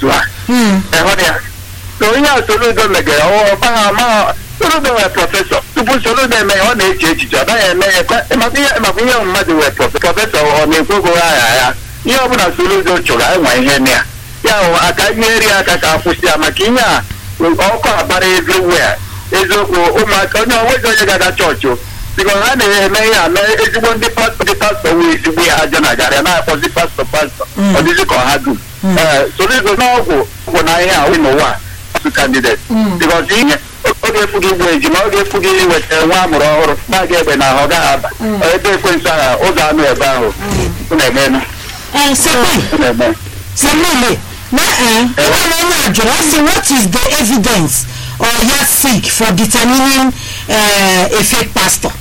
otu a Mm. ịhụrụ ya na onye a Soludo megara ọ ma ma Soludo nwere prọfesọ tupu Soludo eme ya ọ na-eche echiche ọ naghị eme ya kwa- maka ihe maka ihe mmadụ nwere prọfesọ prọfesọ ọ na-ekwogo aha ya ihe ọbụla Soludo chọrọ enwe ihe na ya ya hụ aka nyeri aka ka akwụsị ya maka ihe a ọkụ abara everywhere eziokwu ụmụaka onye onwezi onye ga-aga chọọchị o biko ha na-eme ihe a mee ezigbo ndị pastọ ndị pastọ wee ezigbo ya aja na garị na-akpọzi pastọ pastọ Mm. ọ dịzị ka ọha dum ee Soludo n'ọgwụ ọgwụ na ihe a win ụwa asụ kandidate Mm. bikọs ihe ọ ga-efu gị igbu ejima ọ ga-efu gị iweta nwa amụrụ ọhụrụ na-aga egbe na ahụ ọ gaghị aba ebe ekwensụ aha ụzọ anụ ebe ahụ unu eme Eh, Samuel, unu eme Samuel, na eh, ụlọ onye a jụrụ ọ sị what is the evidence or yardstick for determining uh, a fake pastor?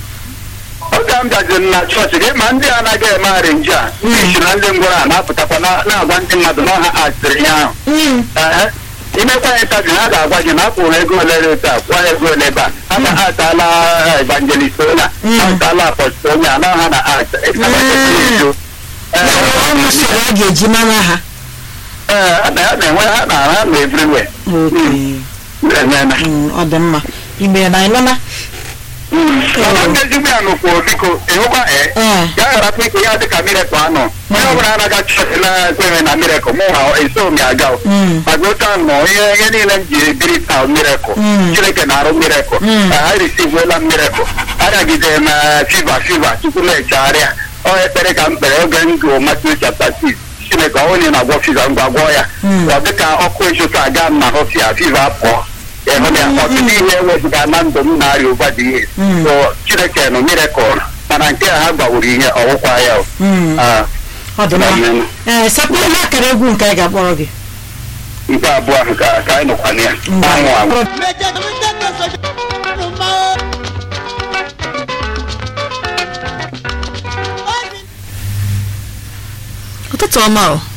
oge m gaziri na chọọchị gị ma ndị anaghị eme arinji a ndị isi na ndị ngwọrọ a na-apụtakwa na- na-agwa ndị mmadụ na ọha asịrị ihe ahụ Mm. Ehe. imekwa ya ntabi ha ga-agwa gị na akwụrụ ego ole ebe a kwụọ ego ole ebe a ha na ha ataala evangelist onye a Mm. ha ataala apọstol onye a na ha na art Ya bụ ọnụ usoro a ga-eji mara ha. ee na ya na-enwe ha na ha na everywhere Okay. emena Mm, ọ dị mma. Igbe na ịnụna? ọnụ ndị ezigbo ya nụkwuo biko ịhụkwa ee Eh. ya gharapụ ike ya dịka mirekụ anọ onye ọbụla anaga chọọchị na-ekweghị na mirekụ mụ ha eso m ya aga o. Mm. maka otu ahụ nọ ihe ihe niile m ji ebiri taa mirekụ Mm. chineke na-arụ mirekụ Mm. ha risivuola mirekụ arịagide m eh, fiva fiva tupu m echegharịa ọ ekpere ka m kpere oge m gụrụ Matthew chapter 6 chineke ọ onye na-agwọ fiva ngwa gwọọ ya Mm. ọ dịka ọkụ esoso aga m na họfịa fiva pụọ ịhụ ya ọtụtụ ihe ewezụga na ndụ m na-arịa ụba dị ihe Mm. so chineke nọ mirekụl mana nke a ha gwawuru ihe ọwụkwa ya o. Mm. Ah, Ọ dị mma. Amen. Eh, Samuel, ihe akara egwu nke anyị ga-akpọrọ gị. nke abụọ ahụ ka ka anyị nọkwana ya Ngwa. anwụ anwụ ụtụtụ ọma o